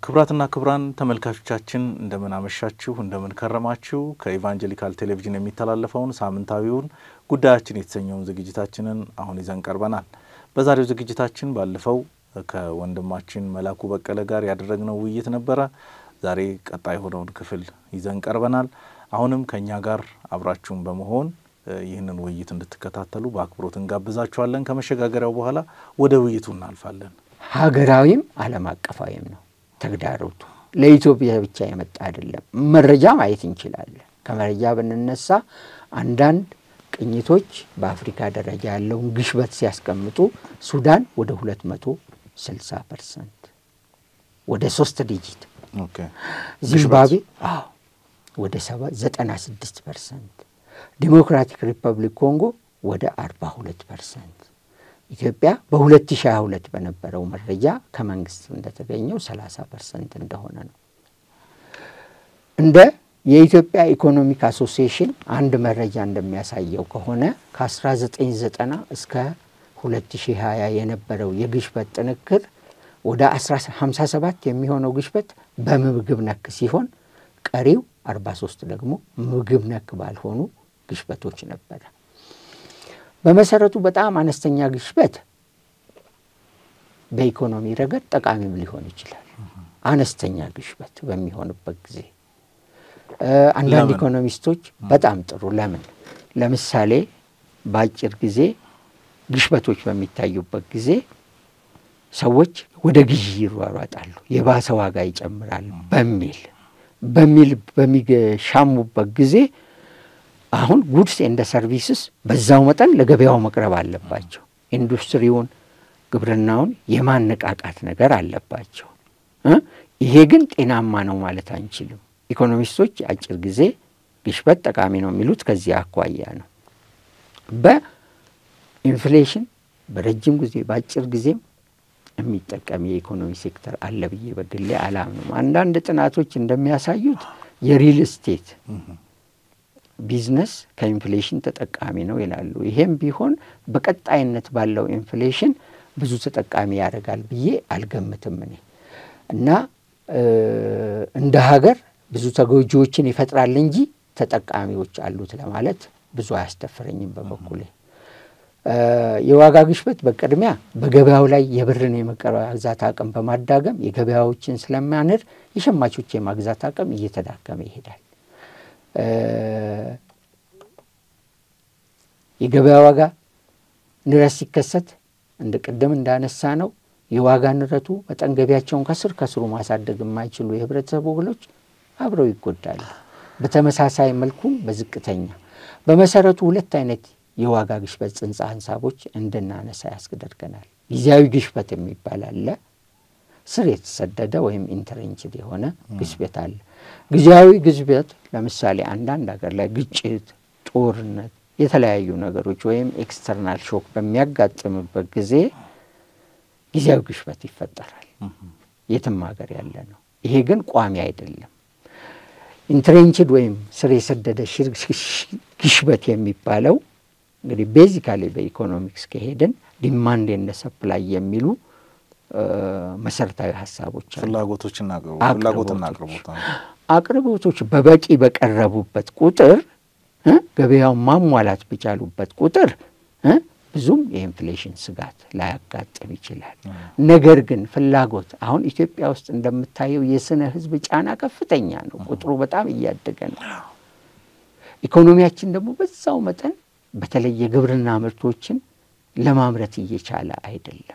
ክቡራትና ክቡራን ተመልካቾቻችን እንደምን አመሻችሁ፣ እንደምን ከረማችሁ። ከኢቫንጀሊካል ቴሌቪዥን የሚተላለፈውን ሳምንታዊውን ጉዳያችን የተሰኘውን ዝግጅታችንን አሁን ይዘን ቀርበናል። በዛሬው ዝግጅታችን ባለፈው ከወንድማችን መላኩ በቀለ ጋር ያደረግነው ውይይት ነበረ። ዛሬ ቀጣይ የሆነውን ክፍል ይዘን ቀርበናል። አሁንም ከእኛ ጋር አብራችሁን በመሆን ይህንን ውይይት እንድትከታተሉ በአክብሮት እንጋብዛችኋለን። ከመሸጋገሪያው በኋላ ወደ ውይይቱ እናልፋለን። ሀገራዊም ዓለም አቀፋዊም ነው ተግዳሮቱ። ለኢትዮጵያ ብቻ የመጣ አይደለም። መረጃ ማየት እንችላለን። ከመረጃ ብንነሳ አንዳንድ ቅኝቶች በአፍሪካ ደረጃ ያለውን ግሽበት ሲያስቀምጡ ሱዳን ወደ ሁለት መቶ ስልሳ ፐርሰንት ወደ ሶስት ዲጂት ዚምባብዌ አዎ ወደ ሰባ ዘጠና ስድስት ፐርሰንት ዲሞክራቲክ ሪፐብሊክ ኮንጎ ወደ አርባ ሁለት ፐርሰንት ኢትዮጵያ በ2022 በነበረው መረጃ ከመንግስት እንደተገኘው 30 ፐርሰንት እንደሆነ ነው። እንደ የኢትዮጵያ ኢኮኖሚክ አሶሲዬሽን አንድ መረጃ እንደሚያሳየው ከሆነ ከ1990 እስከ 2020 የነበረው የግሽበት ጥንክር ወደ 57 የሚሆነው ግሽበት በምግብ ነክ ሲሆን ቀሪው 43 ደግሞ ምግብ ነክ ባልሆኑ ግሽበቶች ነበረ። በመሰረቱ በጣም አነስተኛ ግሽበት በኢኮኖሚ ረገድ ጠቃሚም ሊሆን ይችላል። አነስተኛ ግሽበት በሚሆንበት ጊዜ አንዳንድ ኢኮኖሚስቶች በጣም ጥሩ ለምን ለምሳሌ በአጭር ጊዜ ግሽበቶች በሚታዩበት ጊዜ ሰዎች ወደ ግዢ ይሯሯጣሉ፣ የባሰ ዋጋ ይጨምራል በሚል በሚል በሚሻሙበት ጊዜ አሁን ጉድስ ኤንደ ሰርቪስስ በዛው መጠን ለገበያው መቅረብ አለባቸው። ኢንዱስትሪውን፣ ግብርናውን የማነቃቃት ነገር አለባቸው። ይሄ ግን ጤናማ ነው ማለት አንችልም። ኢኮኖሚስቶች አጭር ጊዜ ግሽበት ጠቃሚ ነው የሚሉት ከዚህ አኳያ ነው። በኢንፍሌሽን በረጅም ጊዜ በአጭር ጊዜም የሚጠቀም የኢኮኖሚ ሴክተር አለ ብዬ በግሌ አላምንም። አንዳንድ ጥናቶች እንደሚያሳዩት የሪል ስቴት ቢዝነስ ከኢንፍሌሽን ተጠቃሚ ነው ይላሉ። ይሄም ቢሆን በቀጣይነት ባለው ኢንፍሌሽን ብዙ ተጠቃሚ ያደርጋል ብዬ አልገምትም እኔ እና እንደ ሀገር ብዙ ተጎጂዎችን ይፈጥራል እንጂ ተጠቃሚዎች አሉት ለማለት ብዙ አያስደፍረኝም በበኩሌ። የዋጋ ግሽበት በቅድሚያ በገበያው ላይ የብርን የመግዛት አቅም በማዳገም የገበያዎችን ስለሚያንር የሸማቾች የማግዛት አቅም እየተዳከመ ይሄዳል። የገበያ ዋጋ ንረት ሲከሰት እንደ ቅድም እንዳነሳ ነው የዋጋ ንረቱ መጠን ገቢያቸውን ከስር ከስሩ ማሳደግ የማይችሉ የህብረተሰብ ወገኖች አብረው ይጎዳሉ። በተመሳሳይ መልኩም በዝቅተኛ በመሰረቱ ሁለት አይነት የዋጋ ግሽበት ጽንሰ ሀሳቦች እንድናነሳ ያስገደድገናል። ጊዜያዊ ግሽበት የሚባል አለ። ስር የተሰደደ ወይም ኢንተረንችድ የሆነ ግሽበት አለ። ጊዜያዊ ግሽበት ለምሳሌ አንዳንድ ሀገር ላይ ግጭት፣ ጦርነት፣ የተለያዩ ነገሮች ወይም ኤክስተርናል ሾክ በሚያጋጥምበት ጊዜ ጊዜያዊ ግሽበት ይፈጠራል። የትም ሀገር ያለ ነው። ይሄ ግን ቋሚ አይደለም። ኢንትሬንችድ ወይም ስር የሰደደ ግሽበት የሚባለው እንግዲህ ቤዚካሊ በኢኮኖሚክስ ከሄድን ዲማንድ ኤንድ ሰፕላይ የሚሉ መሰረታዊ ሀሳቦች አሉ። ፍላጎቶችና ፍላጎትና አቅርቦት አቅርቦቶች በበቂ በቀረቡበት ቁጥር ገበያውን ማሟላት በቻሉበት ቁጥር ብዙም የኢንፍሌሽን ስጋት ላያጋጥም ይችላል። ነገር ግን ፍላጎት አሁን ኢትዮጵያ ውስጥ እንደምታየው የስነ ሕዝብ ጫና ከፍተኛ ነው። ቁጥሩ በጣም እያደገ ነው። ኢኮኖሚያችን ደግሞ በዛው መጠን በተለይ የግብርና ምርቶችን ለማምረት እየቻለ አይደለም።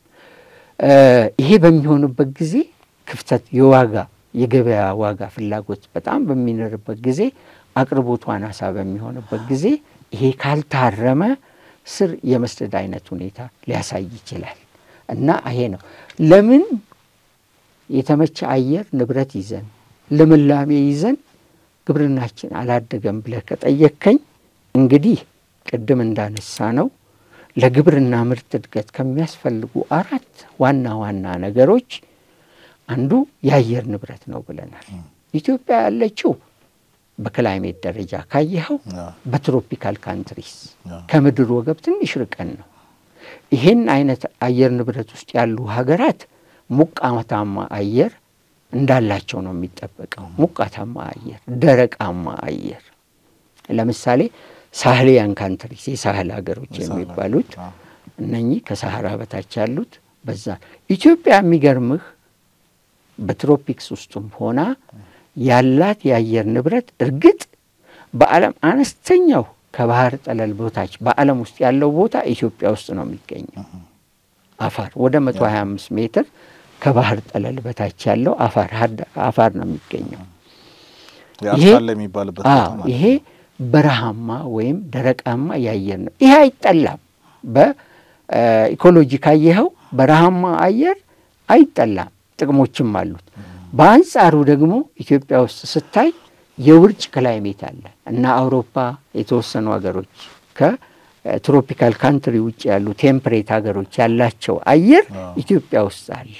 ይሄ በሚሆንበት ጊዜ ክፍተት የዋጋ የገበያ ዋጋ ፍላጎት በጣም በሚኖርበት ጊዜ አቅርቦቱ አናሳ በሚሆንበት ጊዜ ይሄ ካልታረመ ስር የመስደድ አይነት ሁኔታ ሊያሳይ ይችላል እና ይሄ ነው ለምን የተመቸ አየር ንብረት ይዘን ልምላሜ ይዘን ግብርናችን አላደገም ብለህ ከጠየከኝ እንግዲህ ቅድም እንዳነሳ ነው ለግብርና ምርት እድገት ከሚያስፈልጉ አራት ዋና ዋና ነገሮች አንዱ የአየር ንብረት ነው ብለናል። ኢትዮጵያ ያለችው በክላይሜት ደረጃ ካየኸው በትሮፒካል ካንትሪስ ከምድር ወገብ ትንሽ ርቀን ነው። ይህን አይነት አየር ንብረት ውስጥ ያሉ ሀገራት ሞቃታማ አየር እንዳላቸው ነው የሚጠበቀው። ሞቃታማ አየር፣ ደረቃማ አየር ለምሳሌ ሳህሊያን ካንትሪስ የሳህል ሀገሮች የሚባሉት እነኚህ ከሳህራ በታች ያሉት በዛ ኢትዮጵያ የሚገርምህ በትሮፒክስ ውስጥም ሆና ያላት የአየር ንብረት እርግጥ በዓለም አነስተኛው ከባህር ጠለል ቦታች በዓለም ውስጥ ያለው ቦታ ኢትዮጵያ ውስጥ ነው የሚገኘው። አፋር ወደ መቶ ሀያ አምስት ሜትር ከባህር ጠለል በታች ያለው አፋር አፋር ነው የሚገኘው። የሚባልበት ይሄ በረሃማ ወይም ደረቃማ የአየር ነው። ይሄ አይጠላም። በኢኮሎጂ ካየኸው በረሃማ አየር አይጠላም፣ ጥቅሞችም አሉት። በአንጻሩ ደግሞ ኢትዮጵያ ውስጥ ስታይ የውርጭ ክላይሜት አለ እና አውሮፓ የተወሰኑ ሀገሮች ከትሮፒካል ካንትሪ ውጭ ያሉ ቴምፕሬት ሀገሮች ያላቸው አየር ኢትዮጵያ ውስጥ አለ።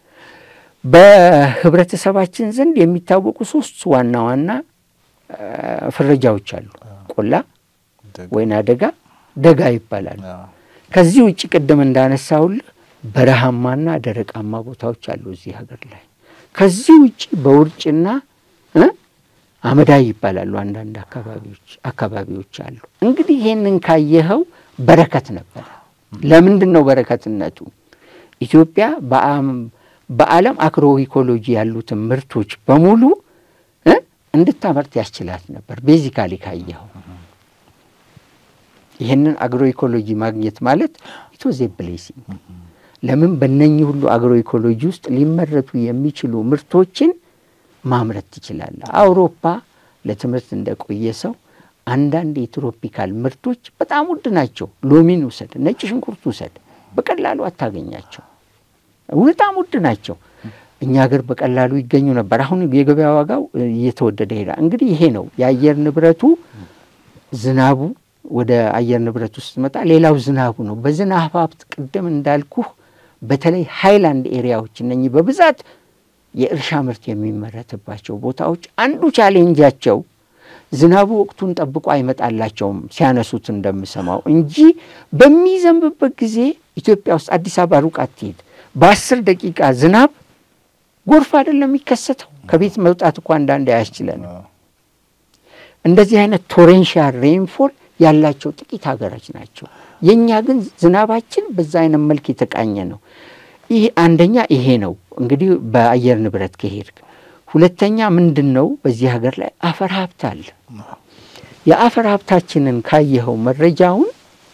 በህብረተሰባችን ዘንድ የሚታወቁ ሶስት ዋና ዋና ፍረጃዎች አሉ። ቆላ፣ ወይና ደጋ፣ ደጋ ይባላሉ። ከዚህ ውጭ ቅድም እንዳነሳውልህ በረሃማና ደረቃማ ቦታዎች አሉ እዚህ ሀገር ላይ። ከዚህ ውጭ በውርጭና አመዳይ ይባላሉ አንዳንድ አካባቢዎች አካባቢዎች አሉ። እንግዲህ ይሄንን ካየኸው በረከት ነበረ። ለምንድን ነው በረከትነቱ? ኢትዮጵያ በዓለም አግሮ ኢኮሎጂ ያሉትን ምርቶች በሙሉ እንድታመርት ያስችላት ነበር። ቤዚካሊ ካየኸው ይህንን አግሮ ኢኮሎጂ ማግኘት ማለት ኢትወዝ ብሌሲንግ። ለምን በእነኚህ ሁሉ አግሮ ኢኮሎጂ ውስጥ ሊመረቱ የሚችሉ ምርቶችን ማምረት ትችላለህ። አውሮፓ ለትምህርት እንደቆየ ሰው አንዳንድ የትሮፒካል ምርቶች በጣም ውድ ናቸው። ሎሚን ውሰድ፣ ነጭ ሽንኩርት ውሰድ፣ በቀላሉ አታገኛቸው። በጣም ውድ ናቸው። እኛ ሀገር በቀላሉ ይገኙ ነበር። አሁን የገበያ ዋጋው እየተወደደ ሄዳል። እንግዲህ ይሄ ነው የአየር ንብረቱ ዝናቡ ወደ አየር ንብረት ውስጥ መጣ። ሌላው ዝናቡ ነው። በዝናብ ሀብት ቅድም እንዳልኩህ በተለይ ሃይላንድ ኤሪያዎች እነኚህ በብዛት የእርሻ ምርት የሚመረትባቸው ቦታዎች አንዱ ቻሌንጃቸው ዝናቡ ወቅቱን ጠብቆ አይመጣላቸውም ሲያነሱት እንደምሰማው እንጂ በሚዘንብበት ጊዜ ኢትዮጵያ ውስጥ አዲስ አበባ ሩቅ አትሄድ፣ በአስር ደቂቃ ዝናብ ጎርፍ አይደለም የሚከሰተው። ከቤት መውጣት እኮ አንዳንድ አያስችለንም። እንደዚህ አይነት ቶሬንሻል ሬንፎል ያላቸው ጥቂት ሀገሮች ናቸው። የእኛ ግን ዝናባችን በዛ አይነት መልክ የተቃኘ ነው። ይህ አንደኛ ይሄ ነው እንግዲህ በአየር ንብረት ከሄድክ። ሁለተኛ ምንድን ነው በዚህ ሀገር ላይ አፈር ሀብት አለ። የአፈር ሀብታችንን ካየኸው መረጃውን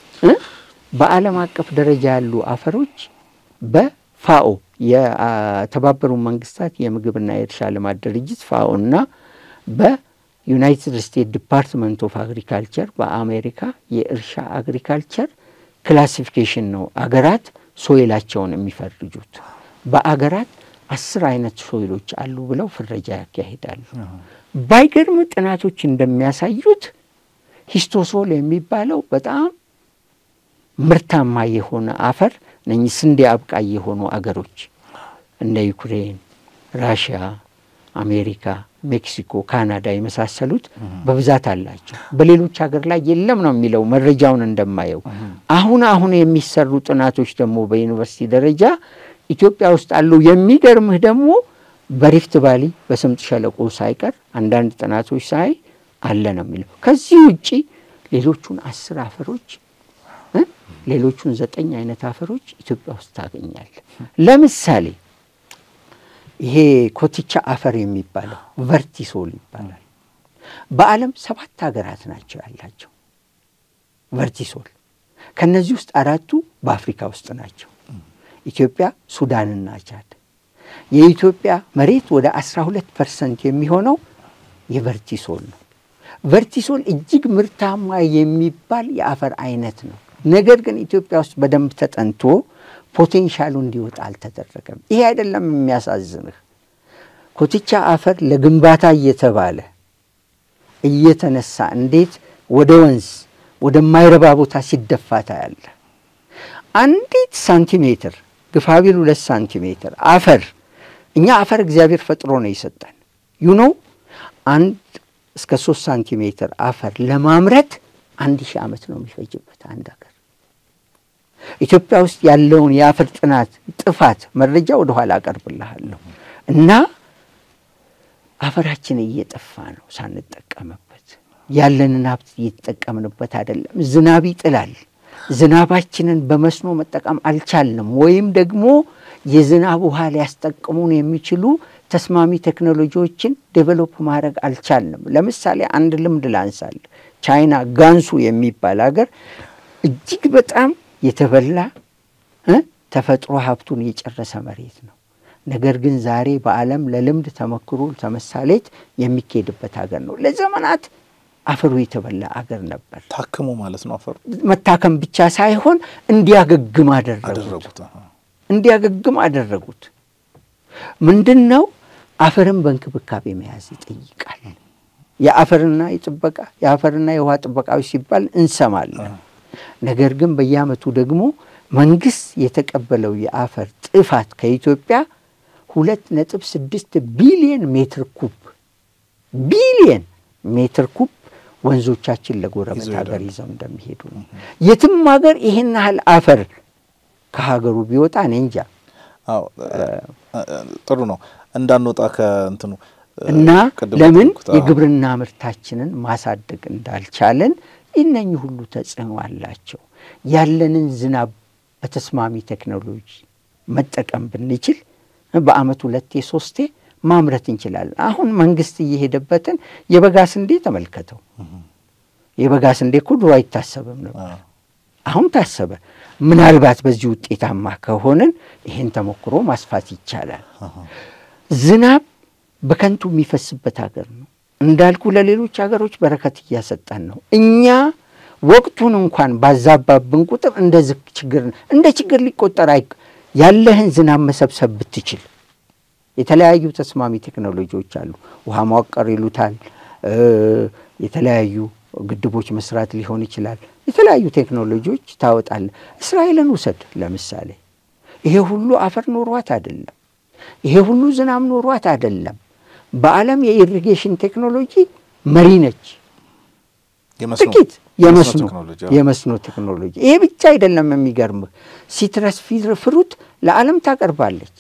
በዓለም አቀፍ ደረጃ ያሉ አፈሮች በፋኦ የተባበሩ መንግስታት የምግብና የእርሻ ልማት ድርጅት ፋኦ እና በዩናይትድ ስቴትስ ዲፓርትመንት ኦፍ አግሪካልቸር በአሜሪካ የእርሻ አግሪካልቸር ክላሲፊኬሽን ነው አገራት ሶይላቸውን የሚፈርጁት። በአገራት አስር አይነት ሶይሎች አሉ ብለው ፍረጃ ያካሂዳሉ። ባይገርም ጥናቶች እንደሚያሳዩት ሂስቶሶል የሚባለው በጣም ምርታማ የሆነ አፈር እነኚህ ስንዴ አብቃይ የሆኑ አገሮች እንደ ዩክሬን፣ ራሽያ፣ አሜሪካ፣ ሜክሲኮ፣ ካናዳ የመሳሰሉት በብዛት አላቸው። በሌሎች ሀገር ላይ የለም ነው የሚለው መረጃውን እንደማየው። አሁን አሁን የሚሰሩ ጥናቶች ደግሞ በዩኒቨርሲቲ ደረጃ ኢትዮጵያ ውስጥ አሉ። የሚገርምህ ደግሞ በሪፍት ቫሊ በስምጥ ሸለቆ ሳይቀር አንዳንድ ጥናቶች ሳይ አለ ነው የሚለው። ከዚህ ውጪ ሌሎቹን አስር አፈሮች ሌሎቹን ዘጠኝ አይነት አፈሮች ኢትዮጵያ ውስጥ ታገኛል። ለምሳሌ ይሄ ኮትቻ አፈር የሚባለው ቨርቲሶል ይባላል። በዓለም ሰባት ሀገራት ናቸው ያላቸው ቨርቲሶል። ከነዚህ ውስጥ አራቱ በአፍሪካ ውስጥ ናቸው፣ ኢትዮጵያ፣ ሱዳንና ቻድ። የኢትዮጵያ መሬት ወደ 12 ፐርሰንት የሚሆነው የቨርቲሶል ነው። ቨርቲሶል እጅግ ምርታማ የሚባል የአፈር አይነት ነው። ነገር ግን ኢትዮጵያ ውስጥ በደንብ ተጠንቶ ፖቴንሻሉ እንዲወጣ አልተደረገም። ይሄ አይደለም የሚያሳዝንህ። ኮትቻ አፈር ለግንባታ እየተባለ እየተነሳ እንዴት ወደ ወንዝ ወደማይረባ ቦታ ሲደፋ ታያለ። አንዲት ሳንቲሜትር ግፋቢል ሁለት ሳንቲሜትር አፈር እኛ አፈር እግዚአብሔር ፈጥሮ ነው የሰጠን ዩኖ አንድ እስከ ሶስት ሳንቲሜትር አፈር ለማምረት አንድ ሺህ ዓመት ነው የሚፈጅበት አንድ ሀገር። ኢትዮጵያ ውስጥ ያለውን የአፈር ጥናት ጥፋት መረጃ ወደኋላ አቀርብልሃለሁ እና አፈራችን እየጠፋ ነው ሳንጠቀምበት። ያለንን ሀብት እየተጠቀምንበት አይደለም። ዝናብ ይጥላል። ዝናባችንን በመስኖ መጠቀም አልቻልንም፣ ወይም ደግሞ የዝናብ ውሃ ሊያስጠቅሙን የሚችሉ ተስማሚ ቴክኖሎጂዎችን ዴቨሎፕ ማድረግ አልቻልንም። ለምሳሌ አንድ ልምድ ላንሳል። ቻይና ጋንሱ የሚባል ሀገር እጅግ በጣም የተበላ ተፈጥሮ ሀብቱን የጨረሰ መሬት ነው። ነገር ግን ዛሬ በዓለም ለልምድ ተመክሮ ተመሳሌት የሚካሄድበት ሀገር ነው። ለዘመናት አፈሩ የተበላ አገር ነበር። ታክሞ ማለት ነው። አፈሩ መታከም ብቻ ሳይሆን እንዲያገግም አደረጉት። እንዲያገግም አደረጉት። ምንድን ነው? አፈርን በእንክብካቤ መያዝ ይጠይቃል። የአፈርና የጥበቃ የአፈርና የውሃ ጥበቃዎች ሲባል እንሰማለን። ነገር ግን በየዓመቱ ደግሞ መንግስት የተቀበለው የአፈር ጥፋት ከኢትዮጵያ ሁለት ነጥብ ስድስት ቢሊየን ሜትር ኩብ ቢሊየን ሜትር ኩብ ወንዞቻችን ለጎረቤት ሀገር ይዘው እንደሚሄዱ ነው። የትም ሀገር ይህን ያህል አፈር ከሀገሩ ቢወጣ እኔ እንጃ። ጥሩ ነው እንዳንወጣ ከእንትኑ እና ለምን የግብርና ምርታችንን ማሳደግ እንዳልቻለን እነኚህ ሁሉ ተጽዕኖ አላቸው። ያለንን ዝናብ በተስማሚ ቴክኖሎጂ መጠቀም ብንችል በአመት ሁለቴ ሶስቴ ማምረት እንችላለን። አሁን መንግስት እየሄደበትን የበጋ ስንዴ ተመልከተው። የበጋ ስንዴ እኮ ድሮ አይታሰብም ነበር፣ አሁን ታሰበ። ምናልባት በዚህ ውጤታማ ከሆንን ይህን ተሞክሮ ማስፋት ይቻላል። ዝናብ በከንቱ የሚፈስበት ሀገር ነው እንዳልኩ፣ ለሌሎች ሀገሮች በረከት እያሰጠን ነው። እኛ ወቅቱን እንኳን ባዛባብን ቁጥር እንደ ችግር እንደ ችግር ሊቆጠር አይ ያለህን ዝናብ መሰብሰብ ብትችል የተለያዩ ተስማሚ ቴክኖሎጂዎች አሉ። ውሃ ማዋቀር ይሉታል። የተለያዩ ግድቦች መስራት ሊሆን ይችላል። የተለያዩ ቴክኖሎጂዎች ታወጣለ። እስራኤልን ውሰድ ለምሳሌ። ይሄ ሁሉ አፈር ኖሯት አይደለም። ይሄ ሁሉ ዝናብ ኖሯት አይደለም። በዓለም የኢሪጌሽን ቴክኖሎጂ መሪ ነች። ጥቂት የመስኖ ቴክኖሎጂ። ይሄ ብቻ አይደለም። የሚገርምህ ሲትረስ ፍሩት ለዓለም ታቀርባለች።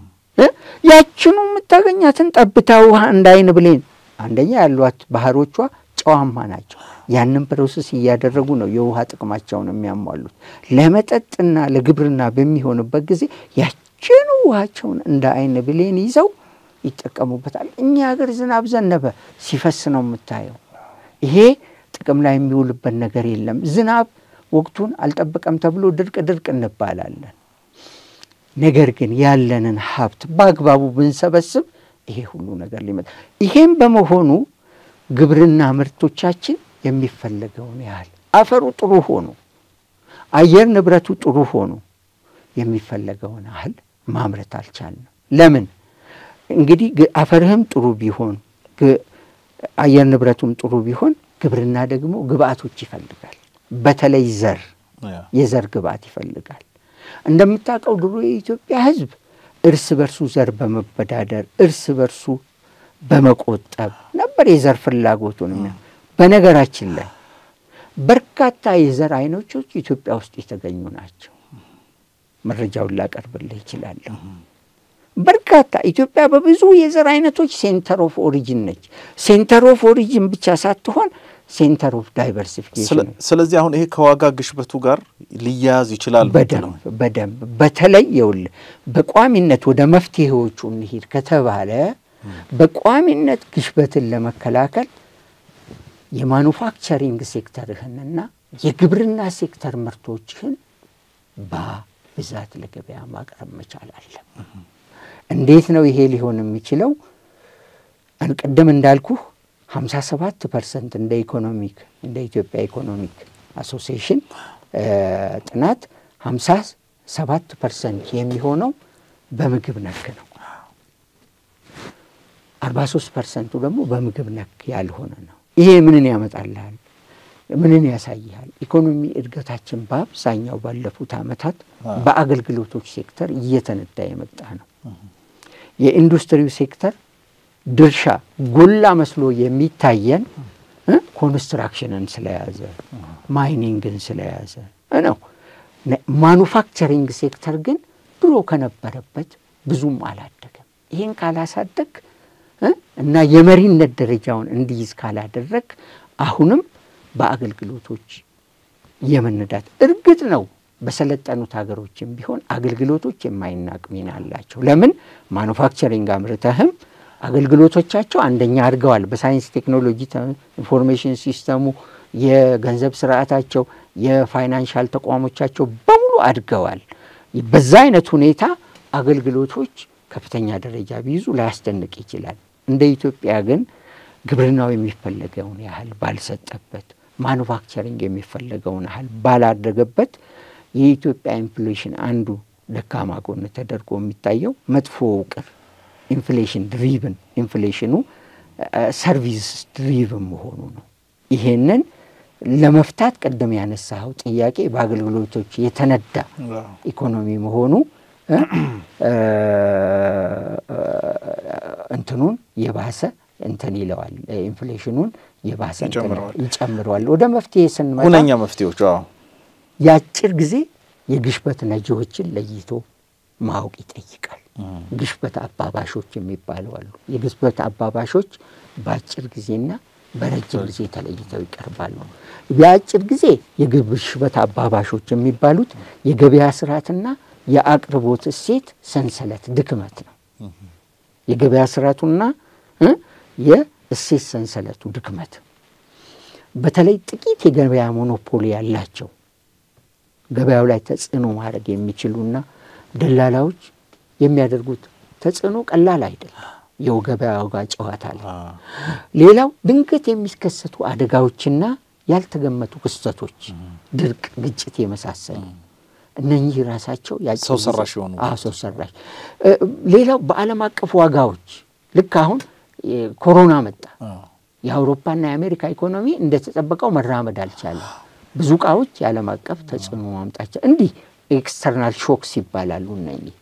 ያችኑ የምታገኛትን ጠብታ ውሃ እንዳይን ብሌን አንደኛ ያሏት ባህሮቿ ጨዋማ ናቸው። ያንን ፕሮሰስ እያደረጉ ነው የውሃ ጥቅማቸውን የሚያሟሉት። ለመጠጥና ለግብርና በሚሆንበት ጊዜ ያችኑ ውሃቸውን እንደ አይን ብሌን ይዘው ይጠቀሙበታል። እኛ ሀገር ዝናብ ዘነበ ሲፈስ ነው የምታየው። ይሄ ጥቅም ላይ የሚውልበት ነገር የለም። ዝናብ ወቅቱን አልጠበቀም ተብሎ ድርቅ ድርቅ እንባላለን። ነገር ግን ያለንን ሀብት በአግባቡ ብንሰበስብ ይሄ ሁሉ ነገር ሊመጣ ይሄም በመሆኑ ግብርና ምርቶቻችን የሚፈለገውን ያህል አፈሩ ጥሩ ሆኖ አየር ንብረቱ ጥሩ ሆኖ የሚፈለገውን ያህል ማምረት አልቻልንም። ለምን? እንግዲህ አፈርህም ጥሩ ቢሆን አየር ንብረቱም ጥሩ ቢሆን ግብርና ደግሞ ግብአቶች ይፈልጋል። በተለይ ዘር የዘር ግብአት ይፈልጋል። እንደምታውቀው ድሮ የኢትዮጵያ ሕዝብ እርስ በርሱ ዘር በመበዳደር እርስ በርሱ በመቆጠብ ነበር የዘር ፍላጎቱን። በነገራችን ላይ በርካታ የዘር አይነቶች ኢትዮጵያ ውስጥ የተገኙ ናቸው። መረጃውን ላቀርብልህ ይችላለሁ። በርካታ ኢትዮጵያ በብዙ የዘር አይነቶች ሴንተር ኦፍ ኦሪጂን ነች። ሴንተር ኦፍ ኦሪጂን ብቻ ሳትሆን ሴንተር ኦፍ ዳይቨርሲፊኬሽን። ስለዚህ አሁን ይሄ ከዋጋ ግሽበቱ ጋር ሊያያዝ ይችላል። በደንብ በደንብ በተለይ የውልህ በቋሚነት ወደ መፍትሄዎቹ እንሂድ ከተባለ በቋሚነት ግሽበትን ለመከላከል የማኑፋክቸሪንግ ሴክተርህንና የግብርና ሴክተር ምርቶችህን በብዛት ለገበያ ማቅረብ መቻል አለ። እንዴት ነው ይሄ ሊሆን የሚችለው? ቅድም እንዳልኩህ ሀምሳ ሰባት ፐርሰንት እንደ ኢኮኖሚክ እንደ ኢትዮጵያ ኢኮኖሚክ አሶሲዬሽን ጥናት ሀምሳ ሰባት ፐርሰንት የሚሆነው በምግብ ነክ ነው። አርባ ሶስት ፐርሰንቱ ደግሞ በምግብ ነክ ያልሆነ ነው። ይሄ ምንን ያመጣልሃል? ምንን ያሳይሃል? ኢኮኖሚ እድገታችን በአብዛኛው ባለፉት ዓመታት በአገልግሎቶች ሴክተር እየተነዳ የመጣ ነው። የኢንዱስትሪው ሴክተር ድርሻ ጎላ መስሎ የሚታየን ኮንስትራክሽንን ስለያዘ ማይኒንግን ስለያዘ ነው። ማኑፋክቸሪንግ ሴክተር ግን ድሮ ከነበረበት ብዙም አላደገም። ይህን ካላሳደግ እና የመሪነት ደረጃውን እንዲይዝ ካላደረግ አሁንም በአገልግሎቶች የመነዳት እርግጥ ነው በሰለጠኑት ሀገሮችም ቢሆን አገልግሎቶች የማይናቅ ሚና አላቸው። ለምን ማኑፋክቸሪንግ አምርተህም አገልግሎቶቻቸው አንደኛ አድገዋል። በሳይንስ ቴክኖሎጂ፣ ኢንፎርሜሽን ሲስተሙ፣ የገንዘብ ስርዓታቸው፣ የፋይናንሻል ተቋሞቻቸው በሙሉ አድገዋል። በዛ አይነት ሁኔታ አገልግሎቶች ከፍተኛ ደረጃ ቢይዙ ላያስደንቅ ይችላል። እንደ ኢትዮጵያ ግን ግብርናው የሚፈለገውን ያህል ባልሰጠበት፣ ማኑፋክቸሪንግ የሚፈለገውን ያህል ባላደገበት የኢትዮጵያ ኢንፍሌሽን አንዱ ደካማ ጎን ተደርጎ የሚታየው መጥፎ ውቅር ኢንፍሌሽን ድሪቭን ኢንፍሌሽኑ ሰርቪስ ድሪቭን መሆኑ ነው። ይሄንን ለመፍታት ቅድም ያነሳኸው ጥያቄ በአገልግሎቶች የተነዳ ኢኮኖሚ መሆኑ እንትኑን የባሰ እንትን ይለዋል። ኢንፍሌሽኑን የባሰ ይጨምረዋል። ወደ መፍትሄ ስንመጣ ሁነኛ መፍትሄዎች የአጭር ጊዜ የግሽበት ነጂዎችን ለይቶ ማወቅ ይጠይቃል። ግሽበት አባባሾች የሚባሉ አሉ። የግሽበት አባባሾች በአጭር ጊዜና በረጅም ጊዜ ተለይተው ይቀርባሉ። የአጭር ጊዜ የግሽበት አባባሾች የሚባሉት የገበያ ስርዓትና የአቅርቦት እሴት ሰንሰለት ድክመት ነው። የገበያ ስርዓቱና የእሴት ሰንሰለቱ ድክመት በተለይ ጥቂት የገበያ ሞኖፖሊ ያላቸው ገበያው ላይ ተጽዕኖ ማድረግ የሚችሉና ደላላዎች የሚያደርጉት ተጽዕኖ ቀላል አይደለም። የው ገበያ ዋጋ ጨዋታ ላይ ሌላው ድንገት የሚከሰቱ አደጋዎችና ያልተገመቱ ክስተቶች፣ ድርቅ፣ ግጭት የመሳሰሉ እነኚህ ራሳቸው ሰው ሰራሽ የሆኑ ሰው ሰራሽ። ሌላው በዓለም አቀፍ ዋጋዎች ልክ አሁን ኮሮና መጣ። የአውሮፓና የአሜሪካ ኢኮኖሚ እንደተጠበቀው መራመድ አልቻለም። ብዙ እቃዎች የዓለም አቀፍ ተጽዕኖ ማምጣቸው እንዲህ ኤክስተርናል ሾክስ ይባላሉ እነኚህ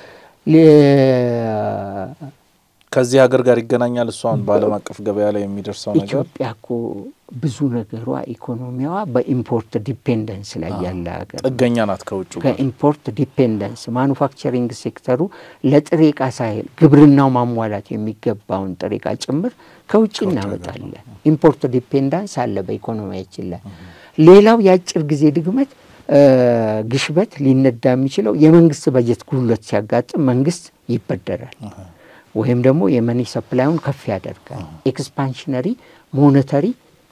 ከዚህ ሀገር ጋር ይገናኛል። እሷን በዓለም አቀፍ ገበያ ላይ የሚደርሰው ነገር ኢትዮጵያ እኮ ብዙ ነገሯ ኢኮኖሚዋ በኢምፖርት ዲፔንደንስ ላይ ያለ ሀገር ጥገኛ ናት ከውጭ ጋር ከኢምፖርት ዲፔንደንስ ማኑፋክቸሪንግ ሴክተሩ ለጥሬ ዕቃ ሳይል ግብርናው ማሟላት የሚገባውን ጥሬ ዕቃ ጭምር ከውጭ እናመጣለን። ኢምፖርት ዲፔንዳንስ አለ በኢኮኖሚያችን ላይ። ሌላው የአጭር ጊዜ ድግመት ግሽበት ሊነዳ የሚችለው የመንግስት በጀት ጉድለት ሲያጋጥም መንግስት ይበደራል ወይም ደግሞ የመኒ ሰፕላዩን ከፍ ያደርጋል። ኤክስፓንሽነሪ ሞኔተሪ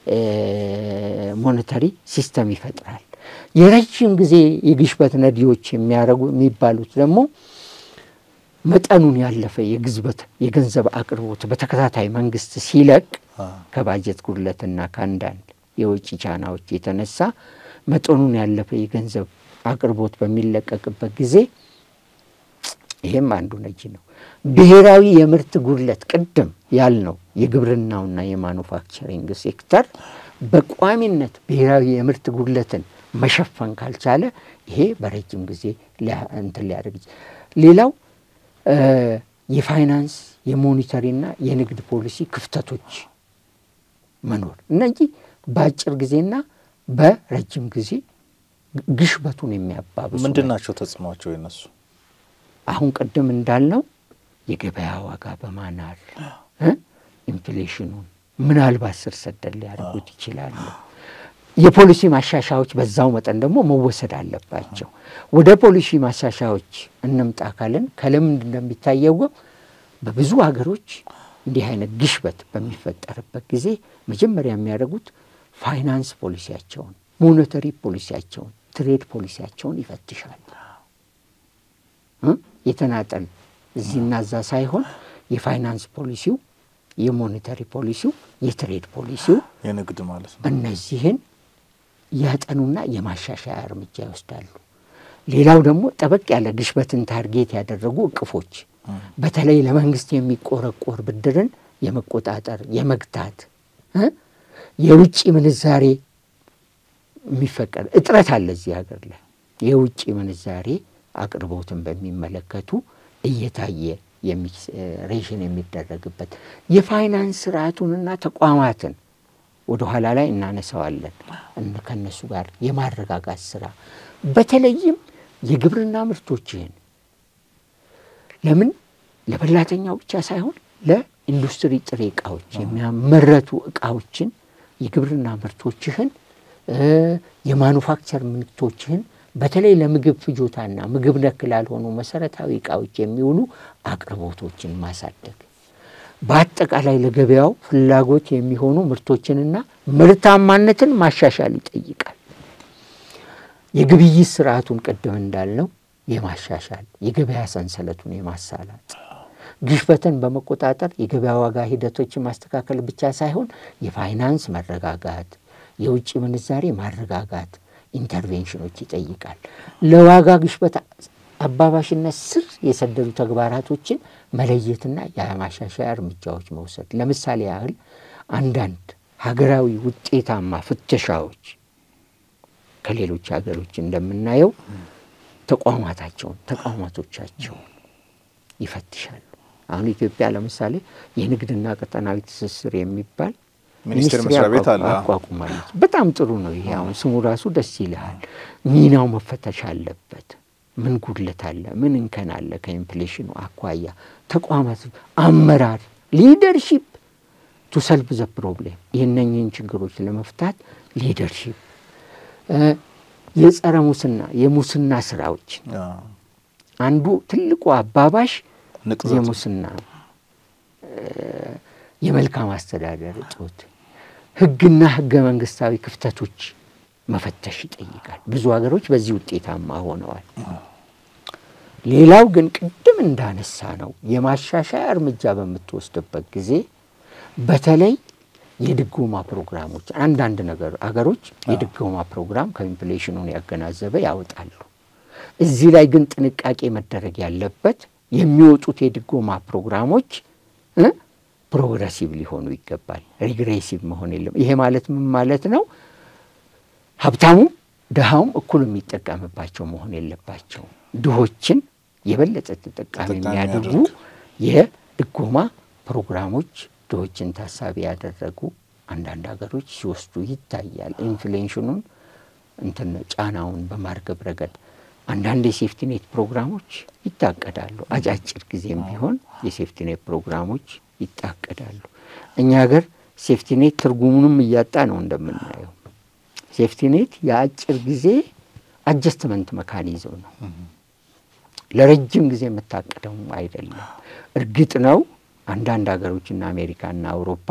ሞኔተሪ ሲስተም ይፈጥራል። የረጅም ጊዜ የግሽበት ነዲዎች የሚያደርጉ የሚባሉት ደግሞ መጠኑን ያለፈ የግዝበት የገንዘብ አቅርቦት በተከታታይ መንግስት ሲለቅ ከባጀት ጉድለትና ከአንዳንድ የውጭ ቻናዎች የተነሳ መጠኑን ያለፈ የገንዘብ አቅርቦት በሚለቀቅበት ጊዜ ይሄም አንዱ ነጂ ነው። ብሔራዊ የምርት ጉድለት ቅድም ያልነው የግብርናውና የማኑፋክቸሪንግ ሴክተር በቋሚነት ብሔራዊ የምርት ጉድለትን መሸፈን ካልቻለ ይሄ በረጅም ጊዜ እንትን ሊያደርግ ሌላው የፋይናንስ የሞኒተሪና የንግድ ፖሊሲ ክፍተቶች መኖር እነዚህ በአጭር ጊዜና በረጅም ጊዜ ግሽበቱን የሚያባብሱ ምንድን ናቸው ተጽዕኖቸው የነሱ? አሁን ቅድም እንዳልነው የገበያ ዋጋ በማናር ኢንፍሌሽኑን ምናልባት ስር ሰደድ ሊያደርጉት ይችላሉ። የፖሊሲ ማሻሻያዎች በዛው መጠን ደግሞ መወሰድ አለባቸው። ወደ ፖሊሲ ማሻሻያዎች እንምጣ ካልን ከልምድ እንደሚታየው በብዙ ሀገሮች እንዲህ አይነት ግሽበት በሚፈጠርበት ጊዜ መጀመሪያ የሚያደርጉት ፋይናንስ ፖሊሲያቸውን፣ ሞኔተሪ ፖሊሲያቸውን፣ ትሬድ ፖሊሲያቸውን ይፈትሻሉ። የተናጠል እዚህና እዛ ሳይሆን የፋይናንስ ፖሊሲው፣ የሞኔተሪ ፖሊሲው፣ የትሬድ ፖሊሲው የንግድ ማለት ነው። እነዚህን ያጠኑና የማሻሻያ እርምጃ ይወስዳሉ። ሌላው ደግሞ ጠበቅ ያለ ግሽበትን ታርጌት ያደረጉ እቅፎች በተለይ ለመንግስት የሚቆረቆር ብድርን የመቆጣጠር የመግታት የውጭ ምንዛሬ የሚፈቀድ እጥረት አለ እዚህ ሀገር ላይ የውጭ ምንዛሬ አቅርቦትን በሚመለከቱ እየታየ ሬሽን የሚደረግበት የፋይናንስ ስርዓቱንና ተቋማትን ወደ ኋላ ላይ እናነሳዋለን። ከነሱ ጋር የማረጋጋት ስራ በተለይም የግብርና ምርቶችህን ለምን ለበላተኛው ብቻ ሳይሆን ኢንዱስትሪ ጥሬ እቃዎች የሚያመረቱ እቃዎችን የግብርና ምርቶችህን የማኑፋክቸር ምርቶችህን በተለይ ለምግብ ፍጆታና ምግብ ነክ ላልሆኑ መሰረታዊ እቃዎች የሚውሉ አቅርቦቶችን ማሳደግ በአጠቃላይ ለገበያው ፍላጎት የሚሆኑ ምርቶችንና ምርታማነትን ማሻሻል ይጠይቃል። የግብይት ስርዓቱን ቅድም እንዳልነው የማሻሻል የገበያ ሰንሰለቱን የማሳላጥ ግሽበትን በመቆጣጠር የገበያ ዋጋ ሂደቶችን ማስተካከል ብቻ ሳይሆን የፋይናንስ መረጋጋት፣ የውጭ ምንዛሬ ማረጋጋት ኢንተርቬንሽኖች ይጠይቃል። ለዋጋ ግሽበት አባባሽነት ስር የሰደዱ ተግባራቶችን መለየትና የማሻሻያ እርምጃዎች መውሰድ። ለምሳሌ ያህል አንዳንድ ሀገራዊ ውጤታማ ፍተሻዎች ከሌሎች ሀገሮች እንደምናየው ተቋማታቸውን ተቋማቶቻቸውን ይፈትሻሉ። አሁን ኢትዮጵያ ለምሳሌ የንግድና ቀጠናዊ ትስስር የሚባል ሚኒስቴር መስሪያ ቤት አለ አቋቁማለች። በጣም ጥሩ ነው። ይሄ አሁን ስሙ ራሱ ደስ ይልሃል። ሚናው መፈተሽ አለበት። ምን ጉድለት አለ? ምን እንከን አለ? ከኢንፍሌሽኑ አኳያ ተቋማት አመራር ሊደርሺፕ ቱ ሰልቭ ዘ ፕሮብሌም ይህነኝህን ችግሮች ለመፍታት ሊደርሺፕ የጸረ ሙስና የሙስና ስራዎች አንዱ ትልቁ አባባሽ የሙስና የመልካም አስተዳደር እጦት፣ ህግና ህገ መንግስታዊ ክፍተቶች መፈተሽ ይጠይቃል። ብዙ ሀገሮች በዚህ ውጤታማ ሆነዋል። ሌላው ግን ቅድም እንዳነሳ ነው የማሻሻያ እርምጃ በምትወስድበት ጊዜ በተለይ የድጎማ ፕሮግራሞች አንዳንድ ነገር አገሮች የድጎማ ፕሮግራም ከኢንፍሌሽኑን ያገናዘበ ያወጣሉ። እዚህ ላይ ግን ጥንቃቄ መደረግ ያለበት የሚወጡት የድጎማ ፕሮግራሞች ፕሮግረሲቭ ሊሆኑ ይገባል። ሪግሬሲቭ መሆን የለም። ይሄ ማለት ምን ማለት ነው? ሀብታሙም ድሃውም እኩል የሚጠቀምባቸው መሆን የለባቸውም። ድሆችን የበለጠ ተጠቃሚ የሚያደርጉ የድጎማ ፕሮግራሞች ድሆችን ታሳቢ ያደረጉ አንዳንድ ሀገሮች ሲወስዱ ይታያል። ኢንፍሌሽኑን እንትን ጫናውን በማርገብ ረገድ አንዳንድ የሴፍቲኔት ፕሮግራሞች ይታቀዳሉ። አጫጭር ጊዜም ቢሆን የሴፍቲኔት ፕሮግራሞች ይታቀዳሉ። እኛ ሀገር ሴፍቲኔት ትርጉሙንም እያጣ ነው እንደምናየው። ሴፍቲኔት የአጭር ጊዜ አጀስትመንት መካኒዝም ነው። ለረጅም ጊዜ የምታቀደው አይደለም። እርግጥ ነው አንዳንድ ሀገሮችና አሜሪካና አውሮፓ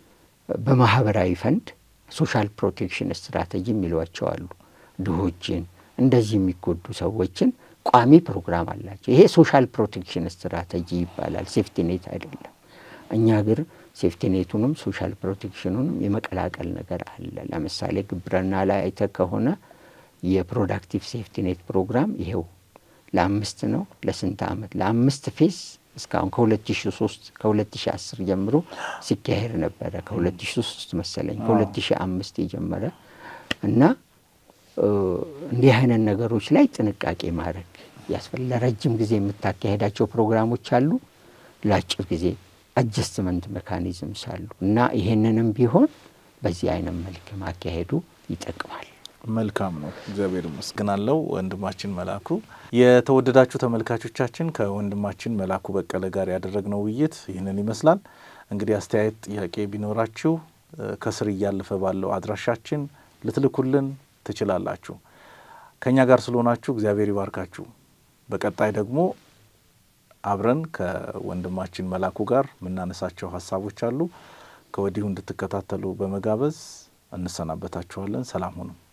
በማህበራዊ ፈንድ ሶሻል ፕሮቴክሽን ስትራቴጂ የሚሏቸው አሉ። ድሆችን እንደዚህ የሚጎዱ ሰዎችን ቋሚ ፕሮግራም አላቸው። ይሄ ሶሻል ፕሮቴክሽን ስትራቴጂ ይባላል፣ ሴፍቲኔት አይደለም። እኛ ሀገር ሴፍቲኔቱንም ሶሻል ፕሮቴክሽኑንም የመቀላቀል ነገር አለ። ለምሳሌ ግብርና ላይ አይተ ከሆነ የፕሮዳክቲቭ ሴፍቲኔት ፕሮግራም ይሄው ለአምስት ነው ለስንት ዓመት ለአምስት ፌዝ እስካሁን ከ2003 ከ2010 ጀምሮ ሲካሄድ ነበረ። ከ2003 መሰለኝ ከ2005 የጀመረ እና እንዲህ አይነት ነገሮች ላይ ጥንቃቄ ማድረግ ያስፈል ለረጅም ጊዜ የምታካሄዳቸው ፕሮግራሞች አሉ፣ ለአጭር ጊዜ አጀስትመንት ሜካኒዝምስ አሉ እና ይሄንንም ቢሆን በዚህ አይነት መልክ ማካሄዱ ይጠቅማል። መልካም ነው። እግዚአብሔር ይመስገናለው ወንድማችን መላኩ። የተወደዳችሁ ተመልካቾቻችን ከወንድማችን መላኩ በቀለ ጋር ያደረግነው ውይይት ይህንን ይመስላል። እንግዲህ አስተያየት፣ ጥያቄ ቢኖራችሁ ከስር እያለፈ ባለው አድራሻችን ልትልኩልን ትችላላችሁ። ከእኛ ጋር ስለሆናችሁ እግዚአብሔር ይባርካችሁ። በቀጣይ ደግሞ አብረን ከወንድማችን መላኩ ጋር የምናነሳቸው ሀሳቦች አሉ። ከወዲሁ እንድትከታተሉ በመጋበዝ እንሰናበታችኋለን። ሰላም ሁኑ።